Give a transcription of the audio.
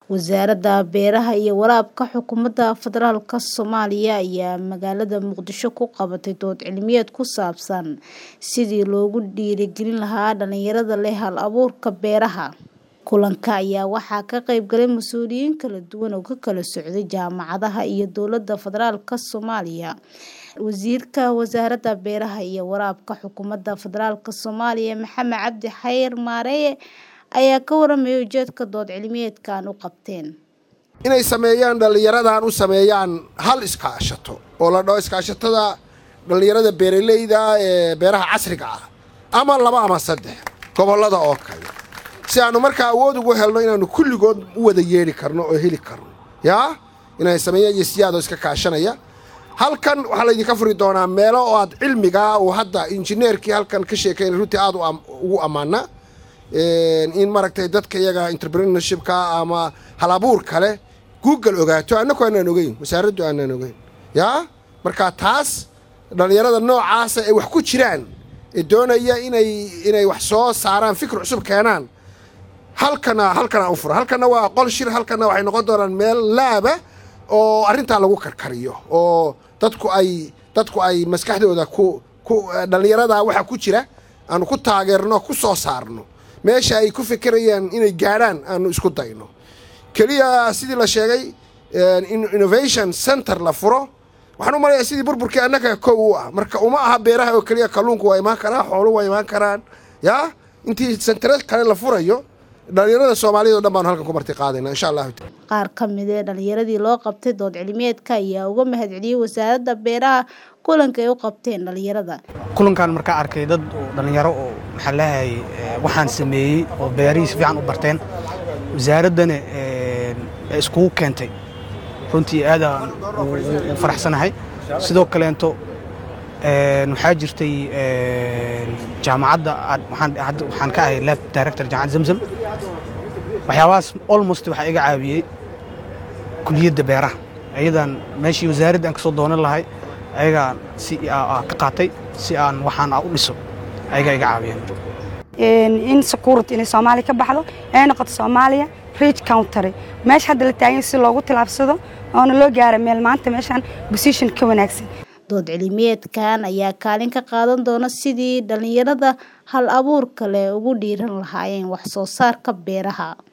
Wasaaradda Beeraha iyo Waraabka Xukuumadda Federaalka Soomaaliya ayaa magaalada Muqdisho ku qabatay dood cilmiyeed ku saabsan sidii loogu dhiirigelin lahaa dhalinyarada leh hal-abuurka beeraha. Kulanka ayaa waxaa ka qayb galay mas'uuliyiin kala duwan oo ka kala socday jaamacadaha iyo dowladda federaalka Soomaaliya. Wasiirka Wasaaradda Beeraha iyo Waraabka Xukuumadda Federaalka Soomaaliya Maxamed Cabdi Xayir Maareeye ayaa ka warramay ujeedka dood cilmiyeedkan u qabteen. inay sameeyaan dhallinyaradan u sameeyaan hal iskaashato oo la dhaho iskaashatada dhallinyarada beeralayda ee beeraha casriga ah ama laba ama saddex gobollada oo kale si aanu markaa awood ugu helno inaanu kulligood u wada yeedhi karno oo heli karno yaa inay sameeyaan yesiyaad oo iska kaashanaya halkan waxaa laydinka furi doonaa meelo oo aad cilmigaa uu hadda injineerkii halkan ka sheekaynay runtii aad ugu ammaana in maaragtay dadka iyaga entrepreneurshipka ama halabuur kale google ogaato annaku aanaan ogeyn wasaaraddu aanaan ogeyn yaa marka taas dhallinyarada noocaasa ay wax ku jiraan ee doonaya inay inay wax soo saaraan fikir cusub keenaan halkana halkana u fura halkana waa qol shir halkana waxay noqon doonaan meel laaba oo arrintaa lagu karkariyo oo dadku ay dadku ay maskaxdooda ku ku dhallinyarada waxa ku jira aanu ku taageerno ku soo saarno meesha ay ku fikirayaan inay gaadhaan aanu isku dayno keliya sidii la sheegay innovation center la furo waxaan u malayaa sidii burburkii annaga kow u ah marka uma aha beeraha oo keliya kalluunku waa imaan karaa xoolu waa imaan karaan yaa intii sentero kale la furayo dhalinyarada soomaaliyad o dhan baanu halkan ku marti qaadayna insha allahu taala qaar ka mid ee dhalinyaradii loo qabtay dood cilmiyeedka ayaa uga mahadceliyey wasaaradda beeraha kulanka ay u qabteen dhalinyarada kulankan markaa arkay dad oo dhallinyaro oo maxaa leeyahay waxaan sameeyey oo beerihii si fiican u barteen wasaaraddana iskugu keentay runtii aadaan u faraxsanahay sidoo kaleento waxaa jirtay jaamacadda waxaan ka ahay lab director jaamacad zamzam waxyaabahaas almost waxaa iga caawiyey kuliyadda beeraha ayadan meeshii wasaaradda aan ka soo doonan lahay ayagaa si ka qaatay si aan waxaan u dhiso ayagaa iga caawiyeen in security inay soomaaliya ka baxdo ay noqoto soomaaliya rich country meesha hadda la taagan si loogu tilaabsado oona loo gaara meel maanta meeshaan position ka wanaagsan dood cilmiyeedkan ayaa kaalin ka qaadan doona sidii dhalinyarada hal abuurka leh ugu dhiiran lahaayeen wax soo saarka beeraha